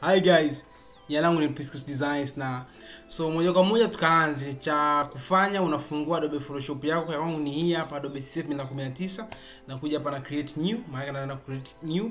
Hi guys, jina langu ni Priscus Designs na so moja kwa moja tukaanze. Cha kufanya unafungua Adobe Photoshop yako, ya kwangu ni hii hapa Adobe CC 2019 na kuja hapa na create new, maana naenda create new.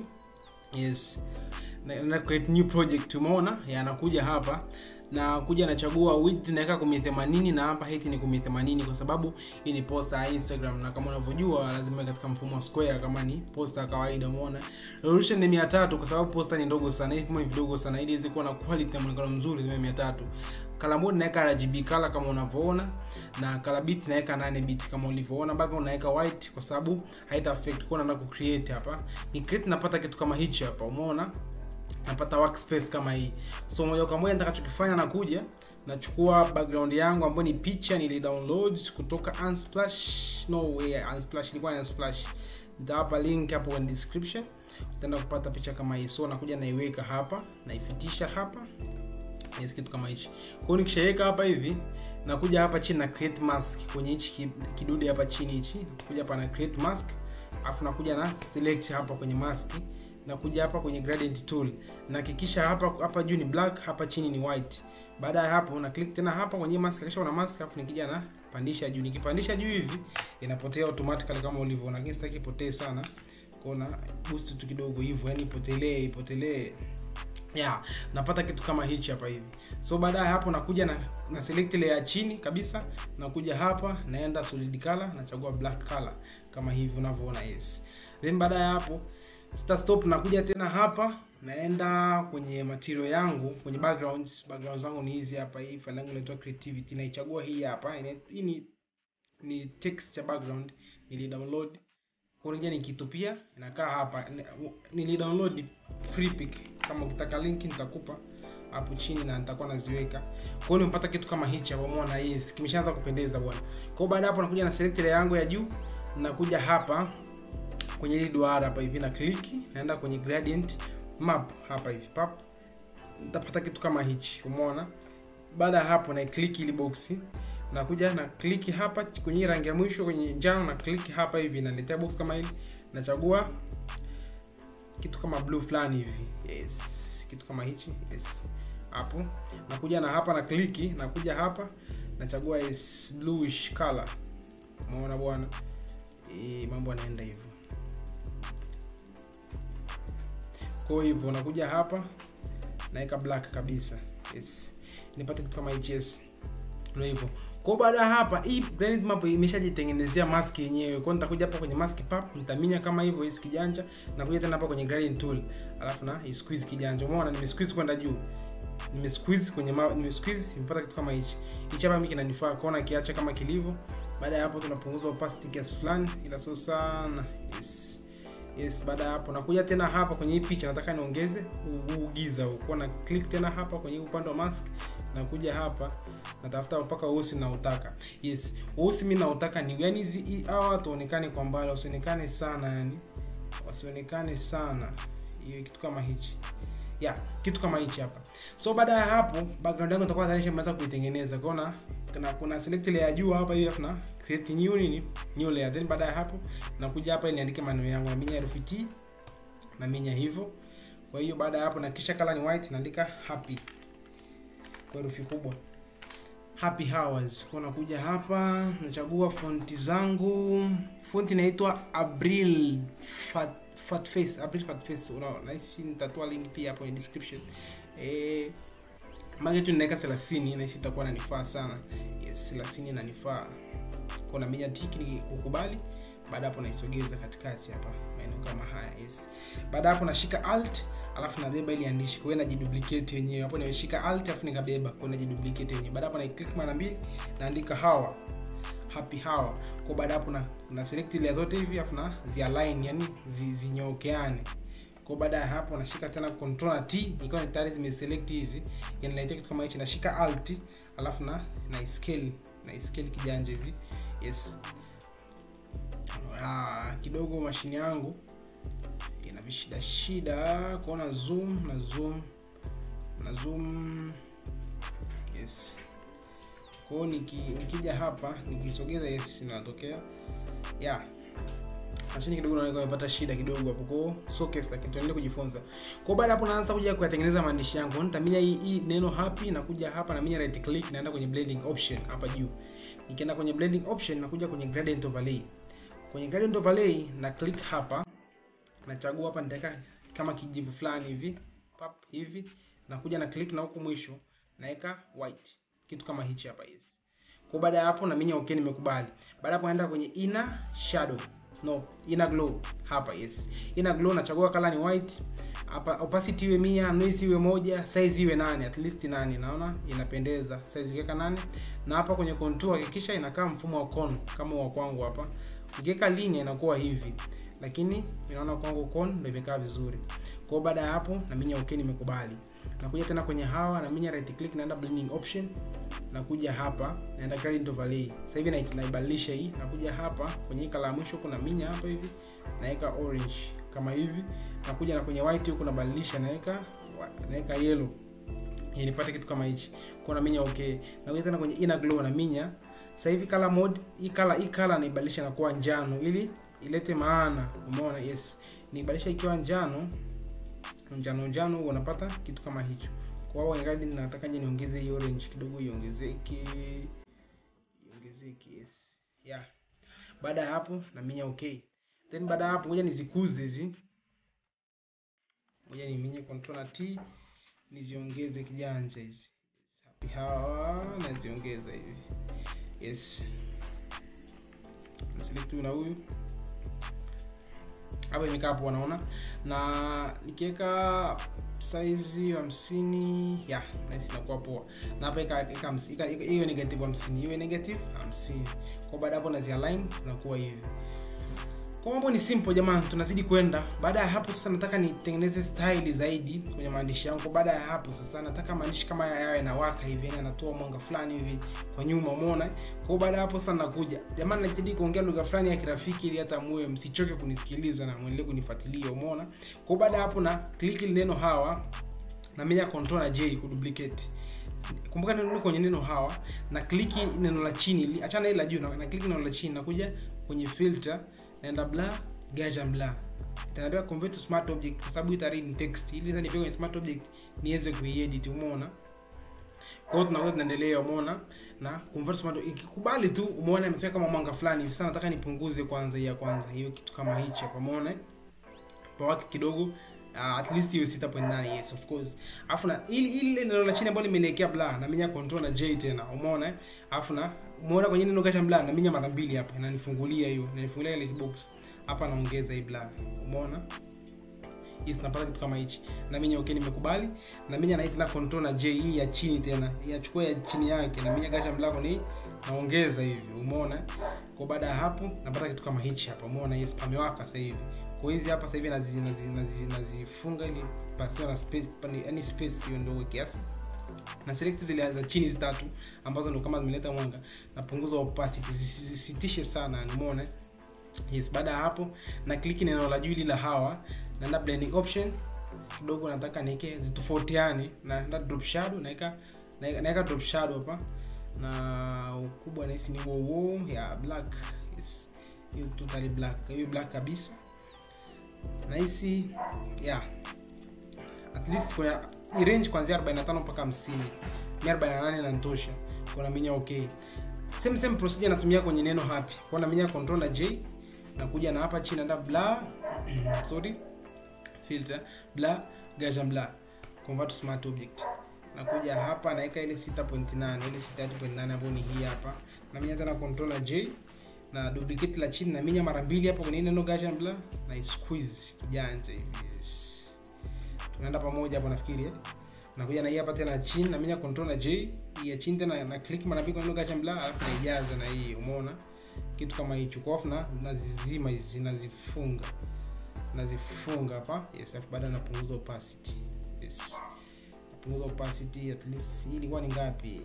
Yes. Na, na create new project umeona? Yanakuja hapa na kuja nachagua width naweka 1080 na hapa height ni 1080 kwa sababu hii ni posta ya Instagram na kama unavyojua lazima katika mfumo wa square kama ni posta ya kawaida umeona resolution ni 300 kwa sababu posta ni ndogo sana hii ni vidogo sana ili iweze kuwa na quality na muonekano mzuri zime 300 color mode naweka RGB color kama unavyoona na color bit naweka 8 bit kama ulivyoona background naweka white kwa sababu haita affect kwa na ku create hapa ni create napata kitu kama hichi hapa umeona napata workspace kama hii so moja kwa moja nitakachokifanya nakuja nachukua background yangu ambayo ni picha nili download kutoka unsplash no way unsplash ilikuwa ni unsplash nitawapa link hapo kwenye description utaenda kupata picha kama hii so nakuja naiweka hapa naifitisha hapa yes, kitu kama hichi kwa hiyo nikishaweka hapa hivi nakuja hapa chini na create mask kwenye hichi kidude hapa chini hichi kuja hapa na create mask afu nakuja na select hapa kwenye mask nakuja hapa kwenye gradient tool nahakikisha hapa hapa juu ni black hapa chini ni white baada ya hapo na click tena hapa kwenye mask kisha una mask afu nikija na pandisha juu nikipandisha juu hivi inapotea automatically kama ulivyoona lakini sitaki ipotee sana kona boost tu kidogo hivyo yani ipotelee ipotelee yeah napata kitu kama hichi hapa hivi so baada ya hapo nakuja na, na select layer ya chini kabisa nakuja hapa naenda solid color nachagua black color kama hivi unavyoona yes then baada ya hapo sita stop nakuja tena hapa naenda kwenye material yangu kwenye background background zangu ni hizi hapa hii file yangu inaitwa creativity naichagua hii hapa hii ni ni texture background nili download kuingia nikitupia inakaa hapa nili download free pick kama ukitaka link nitakupa hapo chini na nitakuwa naziweka kwa hiyo nimepata kitu kama hichi hapo umeona yes kimeshaanza kupendeza bwana kwa hiyo baada hapo nakuja na select layer yangu ya juu nakuja hapa kwenye hili duara hapa hivi na click naenda kwenye gradient map hapa hivi pap nitapata kitu kama hichi umeona baada ya hapo na click ili box nakuja na click hapa kwenye rangi ya mwisho kwenye njano na click hapa hivi naletea box kama hili nachagua kitu kama blue fulani hivi yes kitu kama hichi yes hapo nakuja na hapa na click nakuja hapa nachagua yes bluish color umeona bwana e, mambo yanaenda hivyo kwa hivyo unakuja hapa naweka black kabisa yes nipate kitu kama hichi yes ndio hivyo kwa baada ya hapa hii granite map imeshajitengenezea mask yenyewe kwa nitakuja hapa kwenye mask pap nitaminya kama hivyo hii kijanja na kuja tena hapa kwenye gradient tool alafu na squeeze kijanja umeona nime squeeze kwenda juu nime squeeze kwenye ma, nime squeeze nimepata kitu kama hichi hichi hapa mimi kinanifaa kuona kiacha kama kilivyo baada ya hapo tunapunguza opacity kiasi fulani ila sio sana yes yes baada ya hapo nakuja tena hapa kwenye hii picha nataka niongeze ugiza huko na click tena hapa kwenye upande wa mask nakuja hapa natafuta mpaka weusi nautaka yes weusi mi nautaka ni yani hizi hawa watu waonekane kwa mbali wasionekane sana yani wasionekane sana hiyo kitu kama hichi ya yeah, kitu kama hichi hapa so baada ya hapo background yangu itakuwa tayari nimeweza kuitengeneza kwaona kuna kuna select layer ya juu hapa hivi na create new nini new layer then baada ya hapo nakuja hapa niandike maneno yangu na minya herufi T na minya hivyo kwa hiyo baada ya hapo na kisha color ni white naandika happy kwa herufi kubwa happy hours kwa nakuja hapa nachagua fonti zangu fonti inaitwa Abril fat, fat face Abril fat face unaona hisi nitatoa link pia hapo in description eh mage tu ninaweka 30 na hisi itakuwa nanifaa sana yes 30 inanifaa kuna menya tiki ni kukubali baada hapo naisogeza katikati hapa maeneo kama haya yes baada hapo nashika alt alafu nabeba ili andishi kwa hiyo najiduplicate yenyewe hapo nimeshika alt alafu nikabeba kwa najiduplicate yenyewe baada hapo na click mara mbili naandika hawa happy hawa kwa baada hapo na, na select ile zote hivi alafu na zi align yani zinyokeane kwa baada ya hapo nashika tena control na t ikiwa tayari zimeselect hizi yanaletea kitu kama hichi nashika alt alafu na na scale na scale kijanja hivi yes ah, kidogo mashine yangu ina vishida shida kuona zoom na zoom na zoom yes kwao niki, nikija hapa nikisogeza yes inatokea yeah chini kidogo naona nimepata shida kidogo hapo kwa so case lakini tuendelee kujifunza kwa baada hapo naanza kuja kuyatengeneza maandishi yangu nitaminya hii, hii neno happy na kuja hapa na minya right click naenda kwenye blending option hapa juu nikienda kwenye blending option nakuja kwenye gradient overlay kwenye gradient overlay na click hapa nachagua hapa nitaweka kama kijivu fulani hivi pap hivi nakuja na click na huku mwisho naweka white kitu kama hichi hapa hizi kwa baada ya hapo na minya okay nimekubali baada hapo naenda kwenye inner shadow no inner glow hapa yes inner glow nachagua color ni white hapa opacity iwe mia noise iwe moja size iwe nane at least nane naona inapendeza size ukiweka nane na hapa kwenye contour hakikisha inakaa mfumo wa cone kama wa kwangu hapa ukiweka linear inakuwa hivi lakini inaona kwangu cone ndio imekaa vizuri kwa hiyo baada ya hapo na minya okay nimekubali nakuja tena kwenye hawa na minya right click naenda blending option nakuja hapa naenda gradient overlay sasa hivi na- naibadilisha hii nakuja hapa kwenye hii kala ya mwisho kuna minya hapa hivi naweka orange kama hivi nakuja na kwenye white huku nabadilisha naweka naweka yellow ili nipate kitu kama hichi kwa na minya okay nakuja tena kwenye inner glow na minya sasa hivi color mode hii color hii color naibadilisha na kuwa njano ili ilete maana umeona yes nibadilisha ikiwa njano njano njano huo unapata kitu kama hicho kwa hiyo ingadi nataka je niongeze hii orange kidogo iongezeke iongezeke yes yeah baada ya hapo naminya okay then baada ya hapo ngoja nizikuze hizi ngoja niminye control na t niziongeze kijanja hizi Happy hawa naziongeza hivi yes select huyu na huyu hapa imekaa hapo wanaona na nikiweka saizi hamsini ya nahisi inakuwa poa na hapa ika- ika hamsi- ika- ika- hiyo negative hamsini hiyo negative hamsini kwa baada ya hapo nazi align zinakuwa hivi kwa mambo ni simple jamani tunazidi kwenda baada ya hapo sasa nataka nitengeneze style zaidi kwenye maandishi yangu baada ya hapo sasa nataka maandishi kama haya yawe yanawaka hivi yani anatoa mwanga fulani hivi kwa nyuma umeona kwa hiyo baada ya hapo sasa nakuja jamani najitahidi kuongea lugha fulani ya kirafiki ili hata muwe msichoke kunisikiliza na muendelee kunifuatilia umeona kwa hiyo baada ya hapo na click ile neno hawa na menya control na j kuduplicate kumbuka neno kwenye neno hawa na kliki neno la chini li- achana ile la juu na na kliki neno la chini nakuja kwenye filter naenda bla gaja bla itaniambia convert to smart object kwa sababu itari ni text ili sasa nipige kwenye smart object niweze kuiedit umeona kwa hiyo tunakuwa tunaendelea umeona na convert to smart ikikubali tu umeona imefika kama mwanga fulani hivi sasa nataka nipunguze kwanza hii ya kwanza hiyo kitu kama hichi hapa umeona pawake kidogo uh, at least hiyo 6.9 yes of course alafu na ili ile neno la chini ambalo limeniwekea bla na minya control na j tena umeona eh? alafu na umeona kwenye neno kasha bla na minya mara mbili hapa inanifungulia hiyo inanifungulia ile box hapa naongeza hii bla umeona yes tunapata kitu kama hichi na minya okay nimekubali na minya na tena control na j hii ya chini tena inachukua ya chini yake na minya kasha bla ni naongeza hivi umeona kwa baada ya hapo napata kitu kama hichi hapa umeona yes pamewaka sasa hivi kwa hizi hapa sasa hivi nazi- nazi- nazi- nazifunga ili pasiwe na space pani- yani space hiyo ndogo kiasi na select zile za chini hizi tatu ambazo ndo kama zimeleta mwanga napunguza opacity zisi- zisitishe sana umeona yes baada ya hapo na click neno la juu ili la hawa naenda blending option kidogo nataka niweke zitofautiane na naenda drop shadow naweka naweka naweka drop shadow hapa na ukubwa nahisi ni huo huo ya black yes hiyo totally black hiyo black kabisa nahisi yeah at least kwenye hii range kuanzia 45 mpaka 50 mia 48 nanitosha kuna minya okay same same procedure natumia kwenye neno happy kwa na minya control na j nakuja na hapa chini naenda bla sorry filter bla gaja bla convert to smart object nakuja hapa naweka ile 6.8 ile 6.8 ambayo ni hii hapa na minya tena control na j na duplicate la chini na minya mara mbili hapo kwenye neno gaja bla na squeeze kijanja hivi yes tunaenda pamoja hapo nafikiri eh? nakuja na hii hapa tena chini na minya control na j hii ya chini tena na click mara mbili kwa neno gacha bla alafu naijaza na hii umeona kitu kama hicho kwa alafu na nazizima hizi nazifunga nazifunga hapa yes alafu baada napunguza opacity yes napunguza opacity at least hii ilikuwa ni ngapi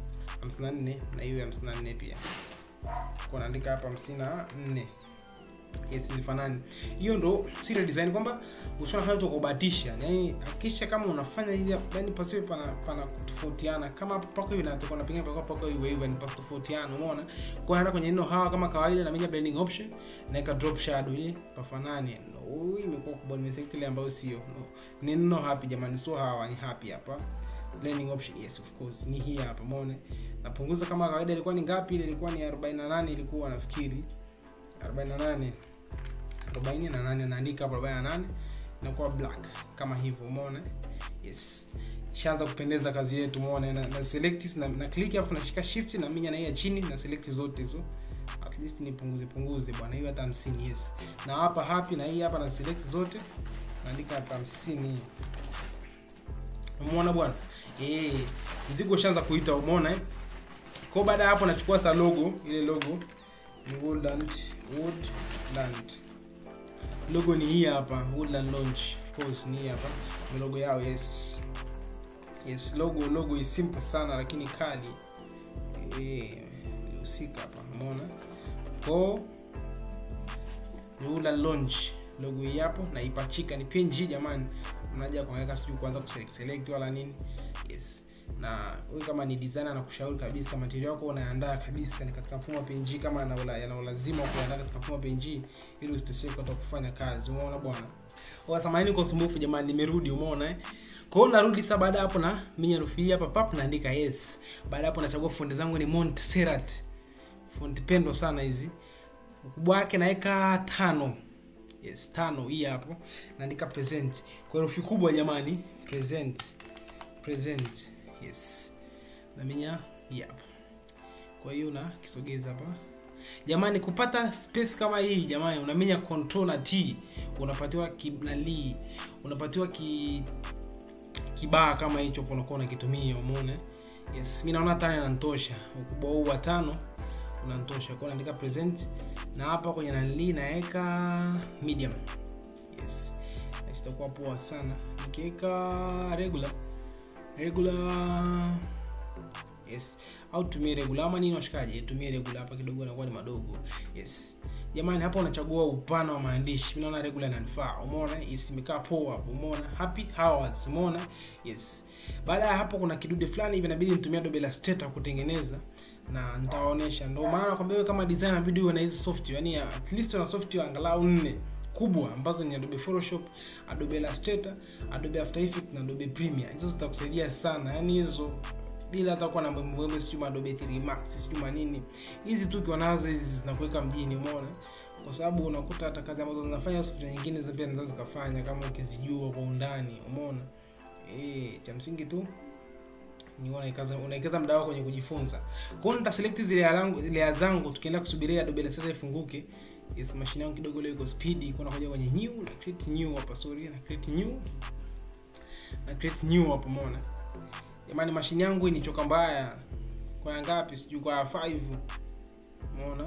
54 na hiyo ya 54 pia kwa naandika hapa 54 yes zifanani hiyo ndo serial design kwamba usiofanya tu kubahatisha yani hakikisha kama unafanya hivi yani pasiwe pana pana kutofautiana kama hapo pako hivi na tuko na pengine pako pako hivi hivi ni pasi tofautiana umeona kwa hata kwenye neno hawa kama kawaida na menya blending option naweka drop shadow ili pafanane no hii imekuwa kubwa nimeselect ile ambayo sio no. ni neno happy jamani sio hawa ni happy hapa blending option yes of course ni hii hapa umeona napunguza kama kawaida ilikuwa ni ngapi ile ilikuwa ni 48 ilikuwa nafikiri 48 48 naandika hapo 48 inakuwa black kama hivyo umeona yes shaanza kupendeza kazi yetu umeona na, na select na, na click hapo nashika shift na minya na hii ya chini na select zote hizo at least nipunguze punguze bwana hiyo hata 50 yes na hapa happy na hii hapa na select zote naandika hata 50 hii umeona bwana eh mzigo ushaanza kuita umeona eh kwa baada ya hapo nachukua sa logo ile logo ni woodland woodland logo ni hii hapa woodland launch of course ni hii hapa ni logo yao yes yes logo logo is simple sana lakini kali eh ilihusika hapa umeona ko ni woodland launch logo hii hapo na ipachika ni png jamani mnaja kuweka sijui kuanza kuselect select wala nini yes na wewe kama ni designer na kushauri kabisa material yako unaandaa kabisa ni katika mfumo wa PNG kama yana ulazima kuandaa katika mfumo wa PNG ili usiteseke wakati kufanya kazi umeona bwana kwa samahani kwa usumbufu jamani nimerudi umeona eh kwa hiyo narudi sasa baada hapo na minya rufi hapa pap naandika yes baada hapo nachagua font zangu ni Montserrat font pendo sana hizi ukubwa wake naweka tano yes tano hii hapo naandika present kwa herufi kubwa jamani present present yes naminya hii hapa kwa hiyo na kisogeza hapa jamani kupata space kama hii jamani unaminya control na t unapatiwa kinali unapatiwa ki kibaa kama hicho unakuwa unakitumia umeona yes mi naona tano inanitosha ukubwa huu wa tano unanitosha kwa naandika present na hapa kwenye nali naweka medium yes sitakuwa poa sana nikiweka regular regular yes au tumie regular ama nini washikaji tumie regular hapa kidogo anakuwa ni madogo yes jamani hapa unachagua upana wa maandishi mi naona regular inanifaa umeona yes imekaa poa umeona happy hours umeona yes baada ya hapo kuna kidude fulani hivi inabidi nitumia Adobe Illustrator kutengeneza na nitawaonyesha ndio maana nakwambia wewe kama designer video uwe na hizi software yani at least una software angalau nne kubwa ambazo ni Adobe Photoshop, Adobe Illustrator, Adobe After Effects na Adobe Premiere. Hizo zitakusaidia sana. Yaani hizo bila hata kuwa na mbwembwe sijui Adobe 3 Max sijui manini. Hizi tu ukiwa nazo hizi zinakuweka mjini, umeona? Kwa sababu unakuta hata kazi ambazo zinafanya software nyingine za pia zinaweza zikafanya kama ukizijua kwa undani, umeona? Eh, cha msingi tu ni unaikaza unaikaza muda wako kwenye kujifunza. Kwa hiyo nitaselect zile yangu zile zangu tukienda kusubiria Adobe Illustrator ifunguke yes mashine yangu kidogo leo iko speed iko nakuja kwenye new na create new hapa sorry na create new na create new hapo umeona jamani mashine yangu ni choka mbaya kwa ngapi sijui kwa 5 umeona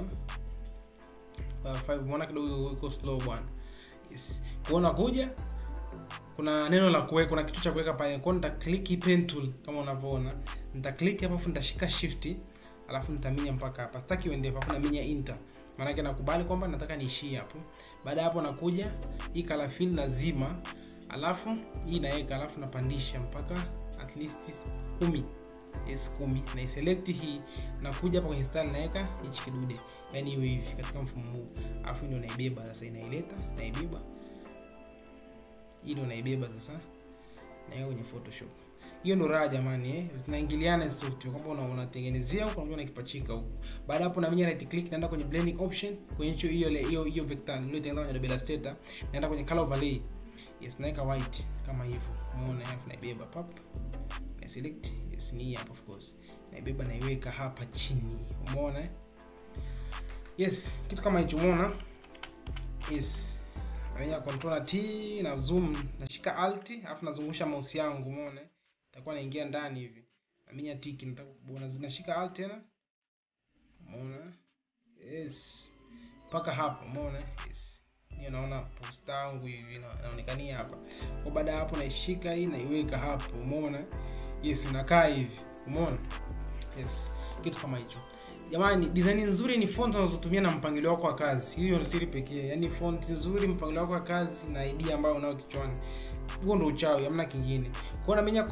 kwa 5 umeona kidogo iko slow bwana yes kuona kuja kuna neno la kuweka kuna kitu cha kuweka pale kwa nita click pen tool kama unavyoona nita click hapo afu nitashika shift alafu nitaminya mpaka hapa sitaki uende hapo na minya enter maana yake nakubali kwamba nataka niishie hapo baada hapo nakuja hii color fill nazima alafu hii naweka alafu napandisha mpaka at least kumi yes kumi na iselect hii nakuja hapa kwenye style naweka hichi kidude yani iwe hivi katika mfumo huu alafu ndio naibeba sasa inaileta naibeba hii ndio naibeba sasa naweka kwenye photoshop hiyo ndo raha jamani eh zinaingiliana software kwamba una unatengenezea huko unakuja unakipachika huko baada hapo na mimi right click naenda kwenye blending option kwenye hiyo hiyo hiyo hiyo vector niliyotengeneza kwenye Adobe Illustrator naenda kwenye color overlay yes naweka white kama hivyo umeona alafu naibeba pap na select yes ni hapa of course naibeba naiweka hapa chini umeona yes kitu kama hicho umeona yes nanya control na T na zoom nashika alt alafu nazungusha mouse yangu umeona itakuwa naingia ndani hivi naminya tiki nataka kuona zinashika alt tena umeona yes mpaka hapo umeona yes hiyo naona post yangu hivi inaonekania hapa kwa baada ya hapo naishika hii naiweka hapo umeona yes inakaa hivi umeona yes kitu kama hicho jamani design nzuri ni font unazotumia na mpangilio wako wa kazi hiyo ndio siri pekee yaani font nzuri mpangilio wako wa kazi na idea ambayo unayo kichwani huo ndo uchawi hamna kingine kwao namenya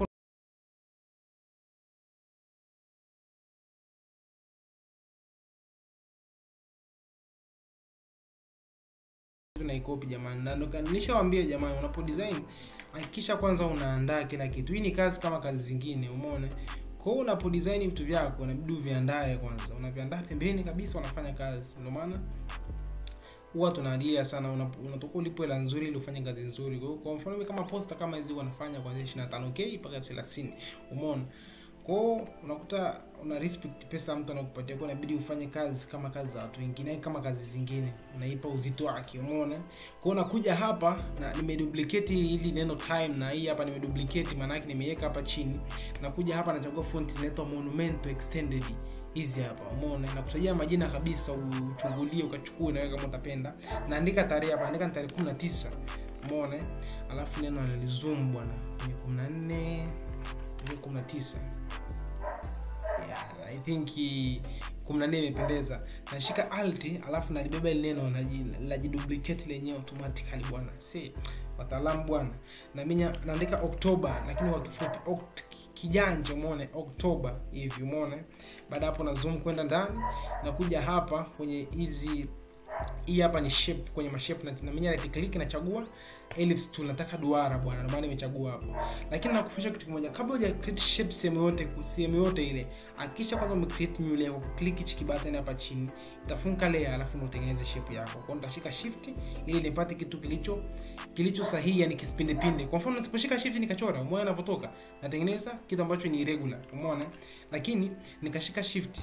tunaikopi jamani na ndo nilishawambia jamani unapo design hakikisha kwanza unaandaa kila kitu hii ni kazi kama kazi zingine umeona kwa hiyo unapo design vitu vyako unabidi uviandae kwanza unaviandaa pembeni kabisa unafanya kazi ndio maana huwa tunalia sana unatoka ulipo hela nzuri ili ufanye kazi nzuri kwa hiyo kwa mfano mimi kama posta kama hizi wanafanya kuanzia 25k mpaka 30 umeona kwao unakuta una respect pesa mtu anakupatia kwa inabidi ufanye kazi kama kazi za watu wengine kama kazi zingine unaipa uzito wake umeona kwao unakuja hapa na nimeduplicate hili neno time na hii hapa nimeduplicate maana yake nimeiweka hapa chini nakuja hapa nachagua font inaitwa monumento extended hizi hapa umeona nakutajia majina kabisa uchungulie ukachukue nawe kama utapenda naandika tarehe hapa naandika tarehe 19 umeona alafu neno analizoom bwana kwenye 14 19 yeah, i think 14 imependeza nashika alt alafu nalibeba ile neno najiduplicate lenyewe automatically bwana si wataalamu bwana naminya naandika oktoba lakini kwa kifupi okt, kijanja umeone oktoba hivi umeone baada hapo na zoom kwenda ndani nakuja hapa kwenye hizi hii hapa ni shape kwenye mashape na naminya right click nachagua ellipse tool nataka duara bwana ndio maana nimechagua hapo lakini nakufundisha kitu kimoja kabla huja create shape sehemu yote sehemu yote ile hakikisha kwanza ume create new layer kwa click hichi kibatani hapa chini itafunga layer alafu ndio utengeneze shape yako kwa nitashika shift ili nipate kitu kilicho kilicho sahihi yani kisipinde pinde kwa mfano nisiposhika shift nikachora umeona inavyotoka natengeneza kitu ambacho ni irregular umeona lakini nikashika shift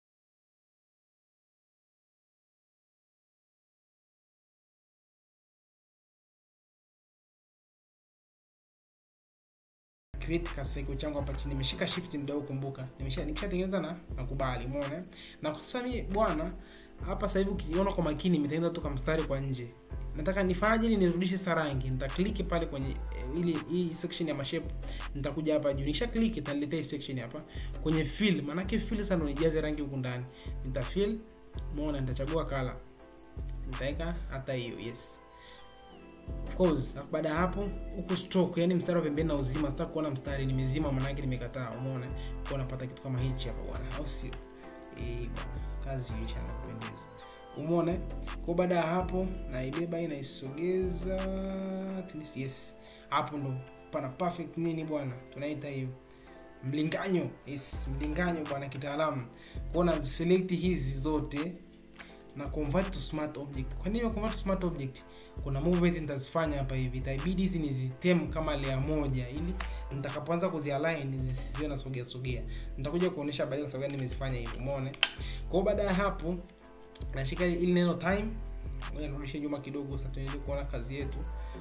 create kasaiko changu hapa chini nimeshika shift mdao kumbuka nimesha nikishatengeneza na nakubali umeona na kwa sasa mimi bwana hapa sasa hivi ukiona kwa makini nimetengeneza tu mstari kwa nje nataka nifanye ili nirudishe sarangi nita click pale kwenye eh, ili hii section ya mashape nitakuja hapa juu nisha click itaniletea hii section hapa kwenye fill maana yake fill sana unijaze rangi huku ndani nita fill umeona nitachagua color nitaweka hata hiyo yes of course baada ya hapo huku stroke yani mstari wa pembeni na uzima sitaki kuona mstari nimezima manake nimekataa umeona kwa unapata kitu kama hichi hapa bwana au sio eh bwana kazi hiyo na kupendeza umeona kwa baada ya hapo naibeba hii naisogeza at least yes hapo ndo pana perfect nini bwana tunaita hiyo mlinganyo yes mlinganyo bwana kitaalamu kwa na select hizi zote na convert to smart object kwa nini convert to smart object kuna movement nitazifanya hapa hivi itabidi hizi nizitem kama layer moja ili nitakapoanza kuzialign zisiwe na sogea sogea nitakuja kuonyesha baadaye kwa sababu nimezifanya hivi umeona kwa baada ya hapo nashika ili neno time ngoja nirudishe nyuma kidogo sasa tuendelee kuona kazi yetu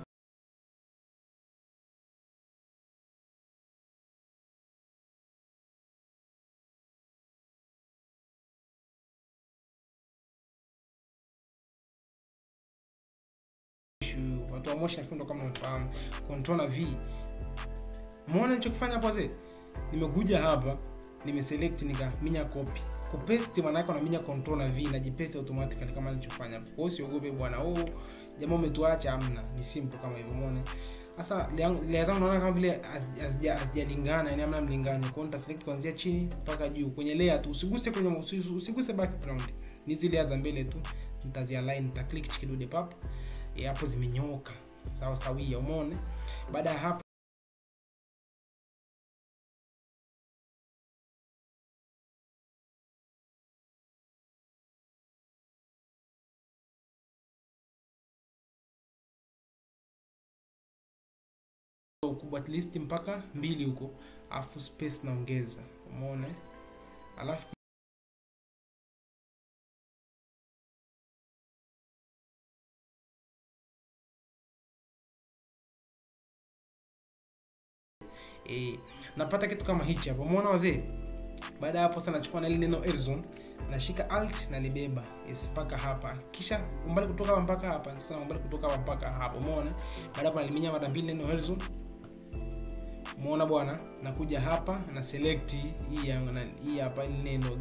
watu wa motion ndo kama unafahamu control na v muone nilichokifanya hapo wazee nimekuja hapa nimeselect nikaminya copy kupaste maana yake unaminya control na v najipaste automatically kama nilichofanya hapo kwa hiyo usiogope bwana oh jamaa umetuacha amna ni simple kama hivyo muone sasa layer zangu naona kama vile hazijalingana yani amna mlinganyo kwa hiyo nitaselect kuanzia chini mpaka juu kwenye layer tu usiguse kwenye usiguse background ni zile layer za mbele tu nitazialign nita click kidude pap hapo zimenyooka sawa sawia umeone baada ya hapo ukubwa at least mpaka mbili huko alafu space naongeza umeone alafu e, napata kitu kama hichi hapo umeona wazee baada ya hapo sasa nachukua na ile neno erzone nashika alt nalibeba yes, mpaka hapa kisha umbali kutoka hapa mpaka hapa sasa umbali kutoka hapa mpaka hapa umeona baada hapo naliminya mara mbili neno erzone umeona bwana nakuja hapa na select hii hii hapa ile neno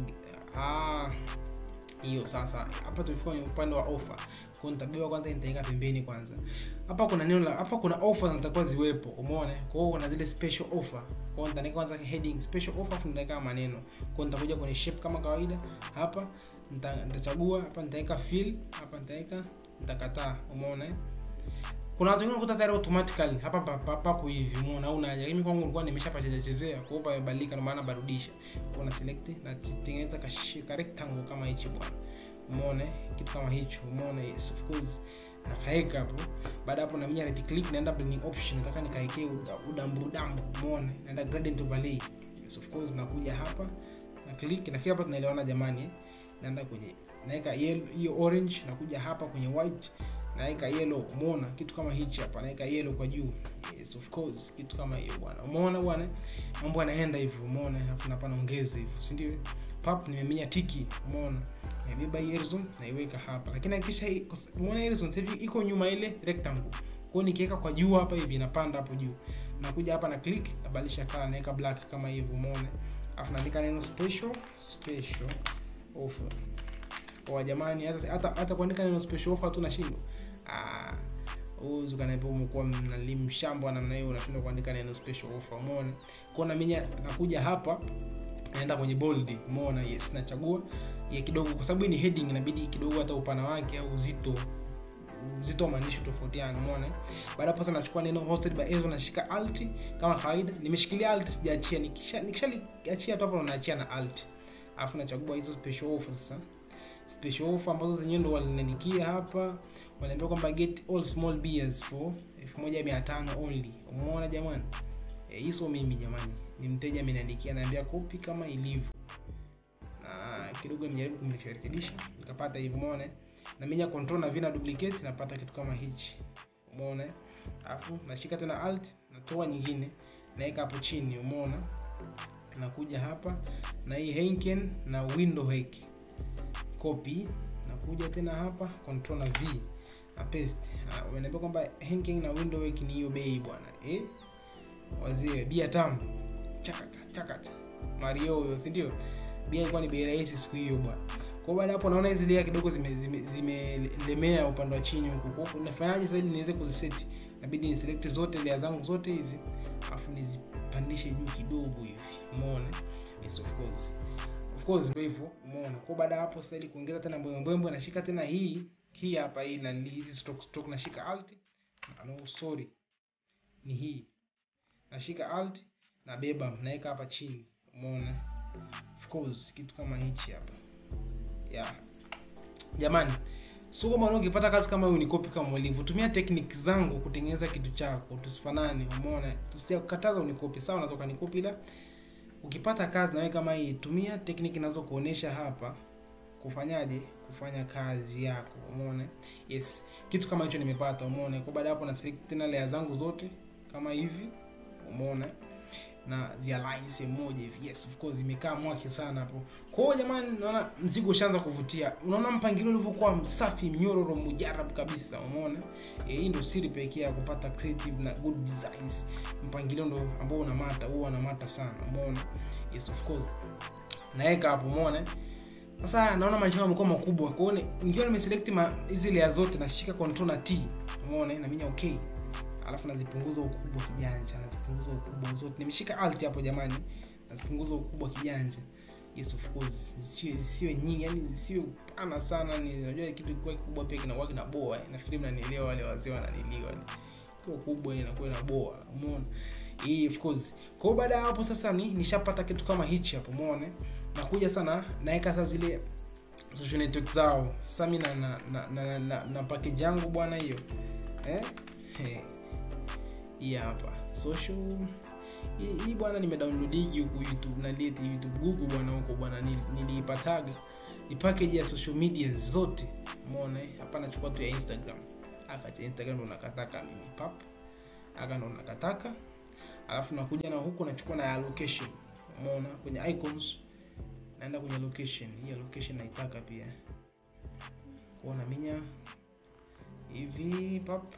Ah, hiyo sasa hapa tumefika kwenye upande wa offer kwa nitabeba kwanza nitaweka pembeni kwanza hapa kuna neno la hapa kuna offer zinatakiwa ziwepo umeona kwa hiyo kuna zile special offer kwa hiyo nitaweka kwanza heading special offer afu nitaweka maneno kwa hiyo nitakuja kwenye shape kama kawaida hapa nita- nitachagua hapa nitaweka fill hapa nitaweka nitakataa umeona eh? kuna watu wengine unakuta tayari automatically hapa pa- pa- papo hivi umeona au naja mimi kwangu nilikuwa nimeshapacheza chezea kwa hiyo pamebadilika ndio maana barudisha kwa na select na tengeneza ka, shi- ka rectangle kama hichi bwana umeona eh? kitu kama hicho umeona yes of course nakaeka hapo baada hapo na mimi right click naenda blending option nataka nikaekee uda- udambu udambu umeona naenda gradient overlay yes of course nakuja hapa na click nafikiri hapa tunaelewana jamani eh? naenda kwenye naweka yellow hiyo orange nakuja hapa kwenye white naweka yellow umeona kitu kama hichi hapa naweka yellow kwa juu yes of course kitu kama hiyo bwana umeona bwana mambo yanaenda hivyo umeona alafu napa naongeza hivyo si ndio pap nimeminya tiki umeona nimebeba hii horizon naiweka hapa lakini hakikisha hii- kwa sa- umeona hii horizon sasa hivi iko nyuma ile rectangle kwa hiyo nikiweka kwa juu hapa hivi inapanda hapo juu nakuja hapa na click nabadilisha color naweka black kama hivyo umeona alafu naandika neno special special offer kwa jamani hata hata, hata kuandika neno special offer tu nashindwa ah uzu kanaambia umekuwa mnalimshamba namna hiyo unashindwa kuandika neno special offer umeona kwa na mimi nakuja hapa naenda kwenye bold umeona yes nachagua ya kidogo kwa sababu hii ni heading inabidi kidogo hata upana wake au uzito uzito wa maandishi tofautiana umeona baada hapo sasa nachukua neno hosted by Ezra nashika alt kama kawaida nimeshikilia alt sijaachia nikisha nikishaliachia tu hapo naachia na alt alafu nachagua hizo special offer sasa special offer ambazo zenyewe ndo waliniandikia hapa wanaambia kwamba get all small beers for 1500 only umeona jamani Eh, hii sio mimi jamani ni mteja ameniandikia naambia kopi kama ilivyo na kidogo nimejaribu kumrekebisha nikapata hivyo umeona na minya control na vina duplicate napata kitu kama hichi umeona alafu nashika tena alt natoa nyingine naweka hapo chini umeona nakuja hapa na hii Henken na window hack copy nakuja tena hapa control na v na paste Ah, wanaambia kwamba Henken na window hack ni hiyo bei bwana eh wazee bia tamu chakata chakata mario huyo si ndio bia ilikuwa ni bei rahisi siku hiyo bwana kwa baada hapo naona hizi layer kidogo zimelemea zime, zimelemea upande wa chini huku kwa hiyo nafanyaje sasa ili niweze kuziseti inabidi ni select zote layer zangu zote hizi afu nizipandishe juu kidogo hivi umeona yes of course of course ndio hivyo umeona kwa baada ya hapo sasa ili kuongeza tena mbwembwe nashika tena hii hii hapa hii na hizi stroke stroke nashika alt no sorry ni hii nashika alt na beba naweka hapa chini umeona of course kitu kama hichi hapa yeah jamani sio kama ukipata kazi kama hiyo ni copy kama ulivyo tumia technique zangu kutengeneza kitu chako tusifanane umeona tusijakataza unikopi sawa unaweza ukanikopi ila ukipata kazi nawe kama hii tumia technique inazokuonesha hapa kufanyaje kufanya kazi yako umeona yes kitu kama hicho nimepata umeona kwa baada ya hapo na select tena layer zangu zote kama hivi umeona na zialign sehemu moja hivi yes of course imekaa mwaki sana hapo kwa hiyo jamani naona mzigo ushaanza kuvutia unaona mpangilio ulivyokuwa msafi mnyororo mujarab kabisa umeona e, hii ndio siri pekee ya kupata creative na good designs mpangilio ndo ambao unamata huwa unamata sana umeona yes of course naweka hapo umeona sasa naona maisha yamekuwa makubwa kwa hiyo nikiwa nimeselect ma- hizi layer zote nashika control na t umeona na mimi okay alafu nazipunguza ukubwa kijanja nazipunguza ukubwa zote nimeshika alt hapo jamani nazipunguza ukubwa kijanja yes of course zisiwe zisiwe nyingi yani zisiwe pana sana ni unajua kitu kikiwa kikubwa pia kinakuwa kinaboa eh. nafikiri mnanielewa wale wazee wananiliwa kiwa kubwa inakuwa inaboa umeona hii of course kwa hiyo baada ya hapo sasa ni nishapata kitu kama hichi hapo umeona nakuja sana naweka sasa zile social network zao sasa mimi na na, na, na, na, na package yangu bwana hiyo eh He. hii hapa social hii, hii bwana nimedownloadigi huku youtube na leti youtube google bwana huko bwana nili- niliipataga ni package ya social media zote umeona eh? hapa nachukua tu ya instagram aka cha instagram ndo nakataka mimi pap aka ndo nakataka alafu nakuja na huku nachukua na ya location umeona kwenye icons naenda kwenye location hii ya location naitaka pia kuona minya hivi pap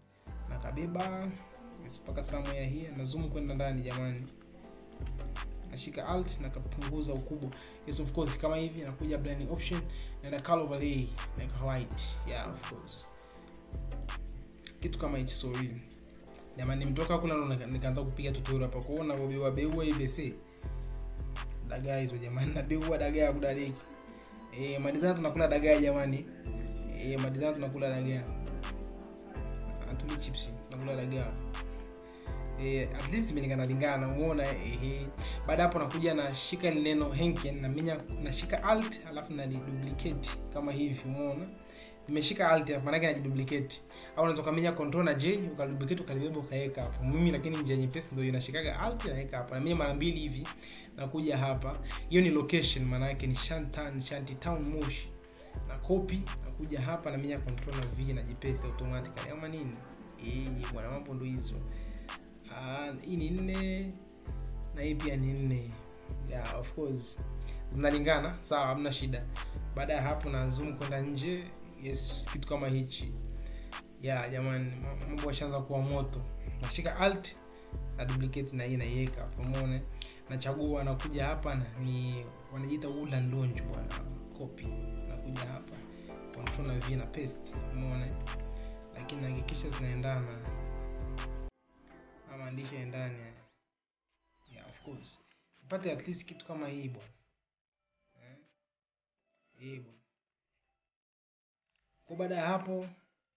nakabeba yes, mpaka somewhere here na zoom kwenda ndani jamani nashika alt na kapunguza ukubwa yes of course kama hivi nakuja blending option naenda color overlay naeka white yeah of course kitu kama hichi so really jamani nimetoka kula ndo nika- nikaanza kupiga tutorial hapa kuona beua beua ibc dagaa hizo jamani nabeua dagaa kudadiki eh madizana tunakula dagaa jamani eh madizana tunakula dagaa atuli chips tunakula dagaa eh at least imelingana lingana umeona eh baada hapo nakuja nashika ile neno henken na minya nashika alt alafu na duplicate kama hivi umeona nimeshika alt hapa maana yake najiduplicate au unaweza kumenya control na j ukaduplicate ukalibeba ukaweka hapo mimi lakini njia nyepesi ndio inashikaga alt naweka hapa na mimi mara mbili hivi nakuja hapa hiyo ni location maana yake ni Shantan Shanty Town Moshi na copy nakuja hapa na menya control na v na jipaste automatically ama nini eh bwana mambo ndio hizo Ah, hii ni nne na hii pia ni nne yeah, of course zinalingana sawa hamna shida baada ya hapo na zoom kwenda nje yes kitu kama hichi yeah jamani ma- mambo yashaanza kuwa moto nashika alt na duplicate na hii naiweka hapo umeona nachagua nakuja hapa na ni wanajiita ulan launch bwana copy nakuja hapa control na v na paste umeona lakini nahakikisha zinaendana na maandishi yaendane yeah of course upate at least kitu kama hii bwana eh? hii bwana kwa baada ya hapo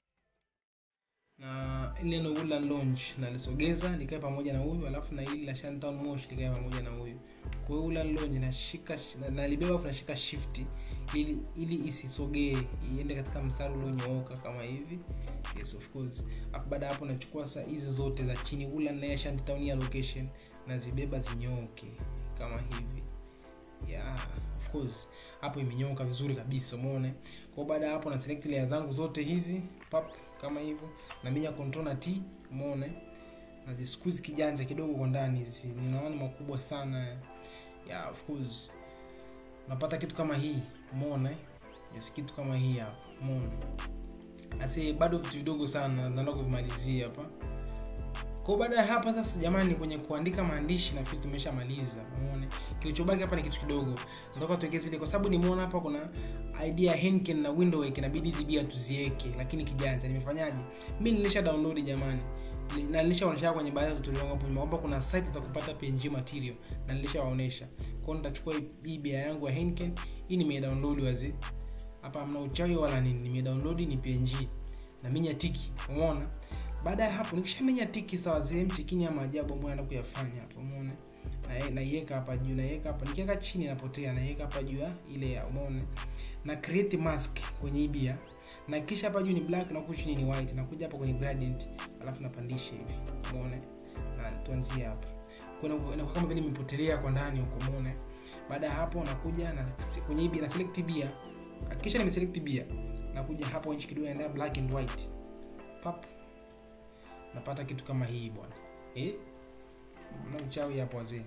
na ile neno Woodland Lounge nalisogeza likae pamoja na huyu alafu na hili la Shantown Mosh likae pamoja na huyu kwa hiyo Woodland Lounge nashika na- nalibeba afu nashika shift ili ili isisogee iende katika mstari ulionyooka kama hivi yes of course hapo baada ya hapo nachukua saa hizi zote za chini Woodland na Shantown ya location nazibeba zinyooke kama hivi yeah of course hapo imenyoka vizuri kabisa umeone kwa baada ya hapo na select layer zangu zote hizi pap kama hivyo na minya control na t umeone na zisqueeze kijanja kidogo kwa ndani hizi ninaona makubwa sana yeah of course unapata kitu kama hii umeona yes kitu kama hii hapa umeona asi bado vitu vidogo sana naenda kuvimalizia hapa kwa baada ya hapa sasa jamani kwenye kuandika maandishi na kitu tumeshamaliza umeone kilichobaki hapa ni kitu kidogo nataka tuweke zile kwa sababu nimeona hapa kuna idea Henken na Windowake inabidi hizi bia tuziweke lakini kijanja nimefanyaje mimi nilisha download jamani Ni- na nilishaonyesha kwenye baadhi ya tutorial yangu hapo nyuma kwamba kuna site za kupata PNG material na nilishawaonesha kwa hiyo nitachukua hii- hii bia yangu ya Henken hii nimedownload wazi hapa hamna uchawi wala nini nimedownload ni PNG na minya tiki umeona baada ya hapo nikishamenya tiki sawa sehemu chikini ya maajabu ambayo anaenda kuyafanya hapo umeona Na- naiweka hapa juu naiweka hapa nikiweka chini inapotea naiweka hapa juu ya ile ya umeona na create mask kwenye hii bia na kisha hapa juu ni black na huku chini ni white nakuja hapa kwenye gradient alafu napandisha hivi umeona na tuanzie hapa kuna inakuwa kama vile imepotelea kwa ndani huko umeona baada ya hapo nakuja na kwenye hii bia na select bia kisha nimeselect bia nakuja hapo nchi kidogo naenda black and white pap napata kitu kama hii bwana eh mna uchawi hapo wazee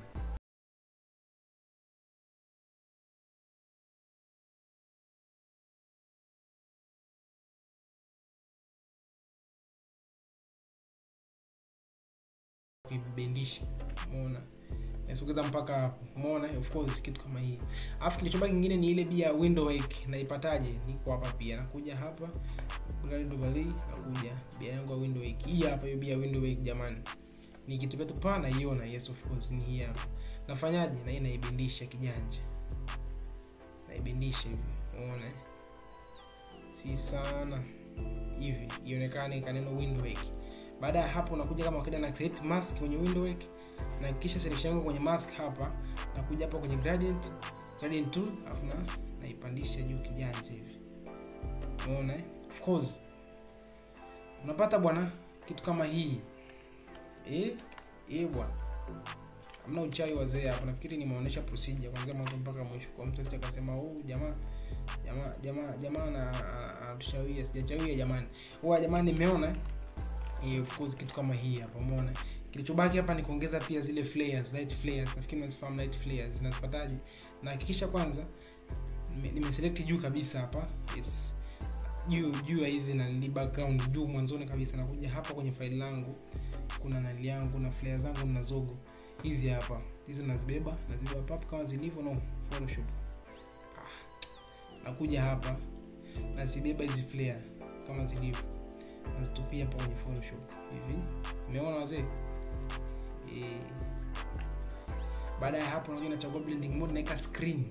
kuibendisha umeona nasogeza mpaka hapo umeona of course kitu kama hii alafu kilichobaki kingine ni ile bia window wake naipataje niko hapa pia nakuja hapa Glide overlay nakuja bia yangu ya window wake hii hapa hiyo bia window wake jamani ni kitu petu pa naiona yes of course ni hii hapa nafanyaje na hii naibendisha kijanja naibendisha hivi umeona eh? si sana hivi ionekane kaneno window wake baada ya hapo nakuja kama kawaida na create mask kwenye window wake na kisha selection yangu kwenye mask hapa nakuja hapa kwenye gradient gradient tool alafu na naipandisha juu kijanja hivi umeona eh? of course unapata bwana kitu kama hii eh eh bwana hamna uchawi wazee hapa nafikiri nimeonyesha procedure kuanzia mwanzo mpaka mwisho kwa mtu asije akasema oh jamaa jamaa jamaa jamaa na atushawia sijachawia jamani huwa jamani nimeona eh, of course kitu kama hii hapa umeona kilichobaki hapa ni kuongeza pia zile flares light flares nafikiri mnazifahamu light flares nazipataje na hakikisha kwanza nime- nimeselect juu kabisa hapa yes juu juu ya hizi na ni background juu mwanzoni kabisa nakuja hapa kwenye file langu kuna nali yangu na flare zangu na zogo hizi hapa hizi nazibeba nazibeba hapa hapa kama zilivyo no photoshop ah. nakuja hapa nazibeba hizi flare kama zilivyo nazitupia hapa kwenye photoshop hivi umeona wazee eh baada ya hapo unajua nachagua blending mode naweka screen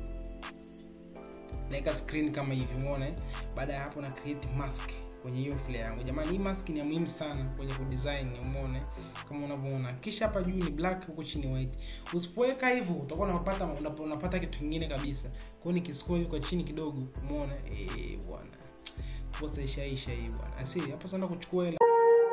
naweka screen kama hivi umeona eh? baada ya hapo na create mask kwenye hiyo flare yangu jamani hii mask ni ya muhimu sana kwenye kudesign umeona eh? kama unavyoona kisha hapa juu ni black huko chini white usipoweka hivyo utakuwa unapata unapata kitu kingine kabisa kwa hiyo nikiscroll kwa chini kidogo umeona eh bwana posta ishaisha hii bwana asi hapo sana kuchukua ile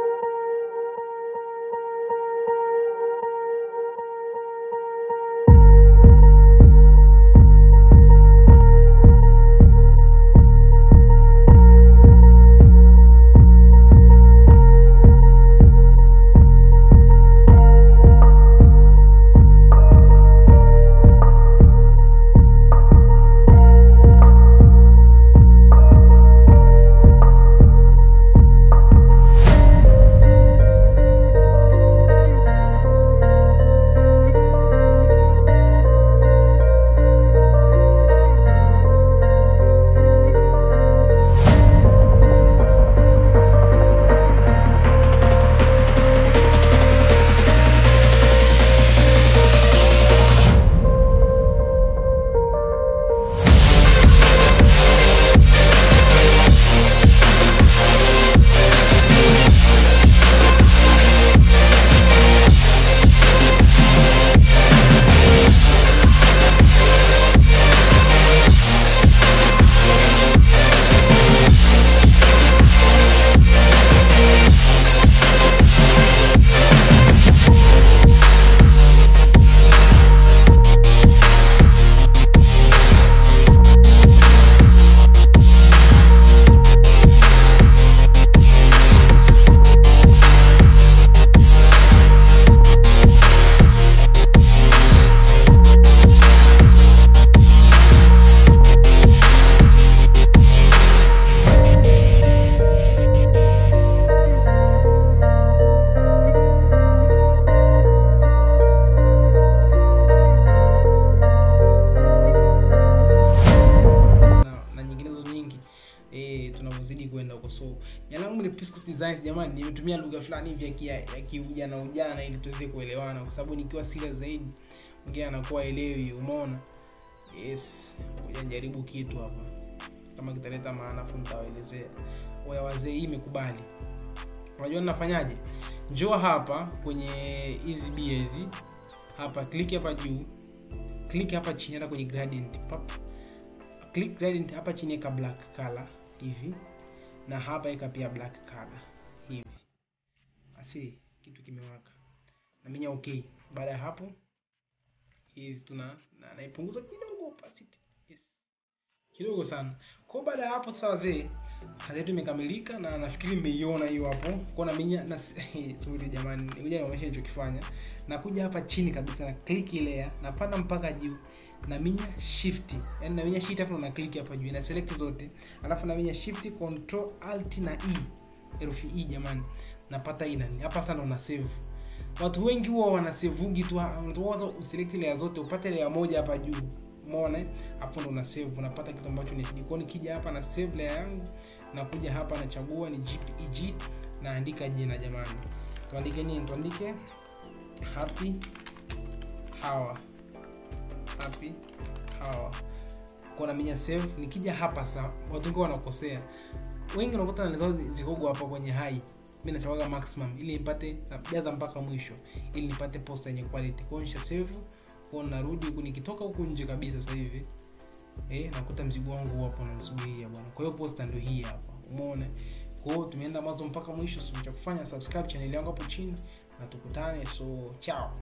tunavyozidi kwenda huko so jina langu ni Piscus Designs jamani nimetumia lugha fulani hivi ya kia- ya kiujana ujana ili tuweze kuelewana kwa sababu nikiwa serious zaidi mwingine anakuwa elewi umeona yes ngoja nijaribu kitu hapa kama kitaleta maana afu nitawaelezea oya wazee hii imekubali unajua ninafanyaje njoo hapa kwenye hizi bia hizi hapa click hapa juu click hapa chini hata kwenye gradient pap click gradient hapa chini eka black color hivi na hapa eka pia black color hivi asi kitu kimewaka naminya okay baada ya hapo hizi tuna na, naipunguza kidogo opacity yes kidogo sana kwa baada ya hapo sasa wazee kazi yetu imekamilika na nafikiri mmeiona hiyo hapo kwa na minya na sorry jamani ngoja nionyeshe nilichokifanya nakuja hapa chini kabisa na click layer napanda mpaka juu na minya shift yani na minya shift afu na click hapa juu na select zote alafu na minya shift control alt na e herufi e jamani napata hii nani hapa sana una save watu wengi huwa wanasevugi tu unatoa uselect layer zote upate layer moja hapa juu umeona eh? hapo ndo una save unapata kitu ambacho ni HD. Kwa hiyo nikija hapa na save layer yangu nakuja hapa nachagua ni JPEG naandika jina jamani tuandike nini tuandike happy hour happy hour kwa na minya save nikija hapa sa watu wengi wanakosea wengi unakuta na zao zikogo hapa kwenye high mimi nachawaga maximum ili nipate najaza mpaka mwisho ili nipate posta yenye quality kwa hiyo nisha save kwa narudi huku nikitoka huku nje kabisa sasa hivi eh nakuta mzigo wangu hapo unanisubiria bwana kwa hiyo posta ndio hii hapa umeona kwa hiyo tumeenda mwanzo mpaka mwisho so cha kufanya subscribe channel yangu hapo chini na tukutane so chao